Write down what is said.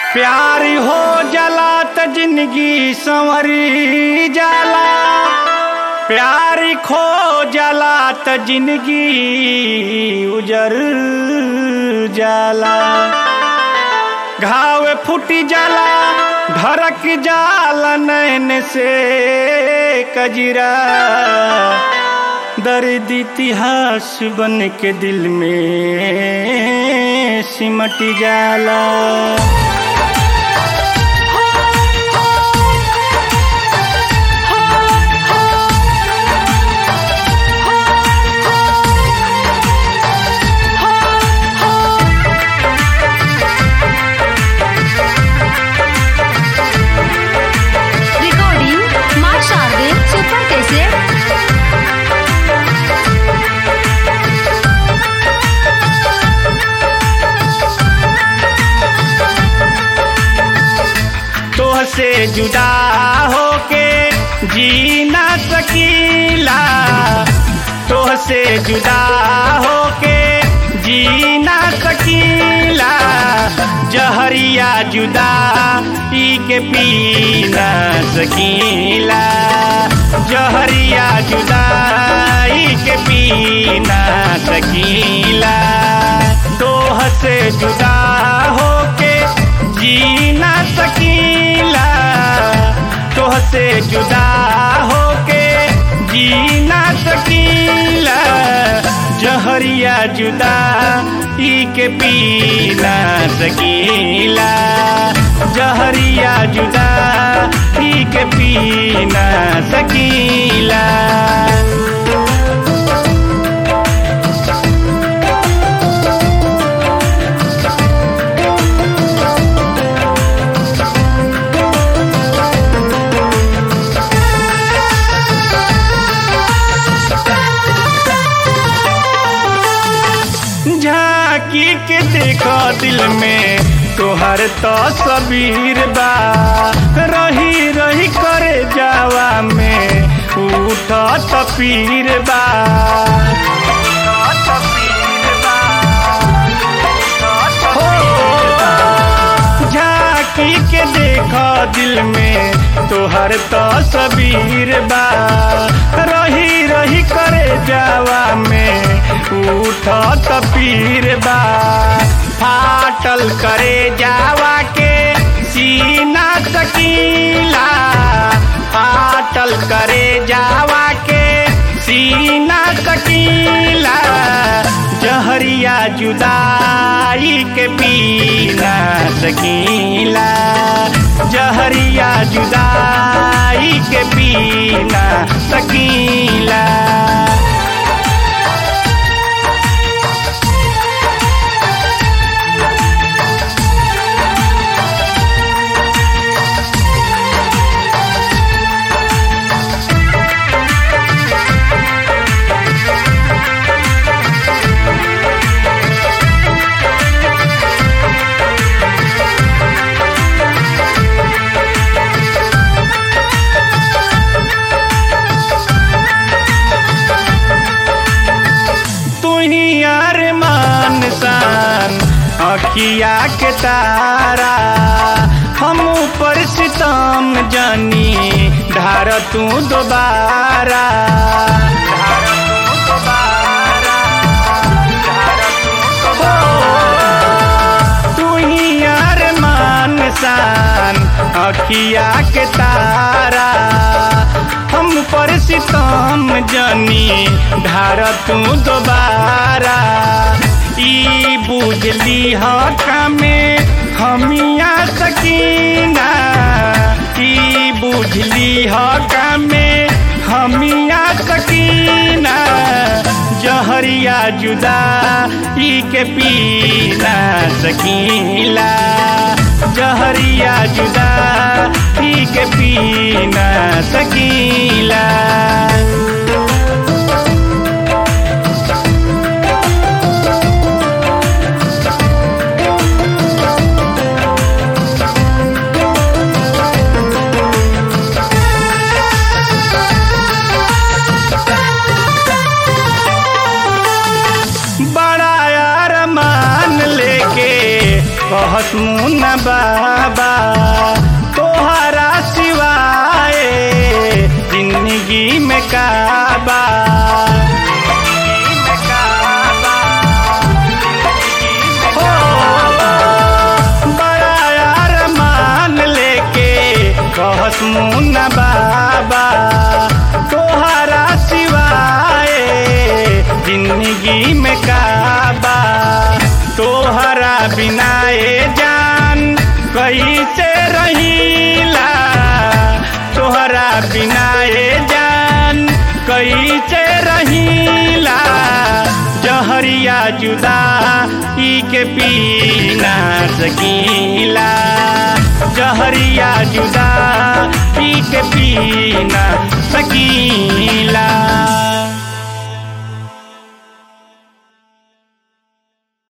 प्यार हो जाला त जिंदगी संवरी जाला प्यार खो जाला त जिंदगी उजर जाला घाव फूट जाला धड़क जाला नैन से कजरा दर्द इतिहास बन के दिल में सिमट जाला रिकॉर्डिंग माँ शारदे सुपर कैसे तोह से जुदा होके जी ना सकीला तोह से जुदा होके जी ना सकीला जहरिया जुदा ई के पी ना सकीला जहरिया जुदा ई के पी ना सकीला तोह से जुदा होके जी ना सकीला तोह से जुदा होके जी ना सकीला जहरिया जुदा ई के पी ना सकीला जहरिया जुदा ई के पी ना सकीला झांकी के देखो दिल में तोहर तो सबीर बा रही रही करे जावा में उठ तपीर बा हो, झांकी के देखो दिल में तोहर तो सबीर बा रही रही करे जावा में उठ तपीर बा फाटल करे जावा के सीना सकीला फाटल करे जावा के सीना सकीला जहरिया जुदाई के पीना सकीला जहरिया जुदाई के पीना सकीला तुही अरमान सान अखिया के तारा हम ऊपर सितम जानी धार तू दोबारा तुही अरमान सान अखिया के तारा हम पर सितम जनी धार तू दोबारा ई बुझली हका में हमिया सकीना ई बुझली हका में हमिया सकीना जहरिया जुदा ई के पीना सकीला जहरिया जुदा ई के पीना सकीला कहत मुन बाबा तोहरा सिवाय जिंदगी में काबा हो, बड़ा अरमान लेके कहस मुन्ना बाबा तोहरा सिवाय जिंदगी में काबा तोहरा बिना ए जान कैसे रहीला तोहरा बिना ए जान कैसे रहीला जहरिया जुदा ई के पीना सकीला जहरिया जुदा ई के पीना सकीला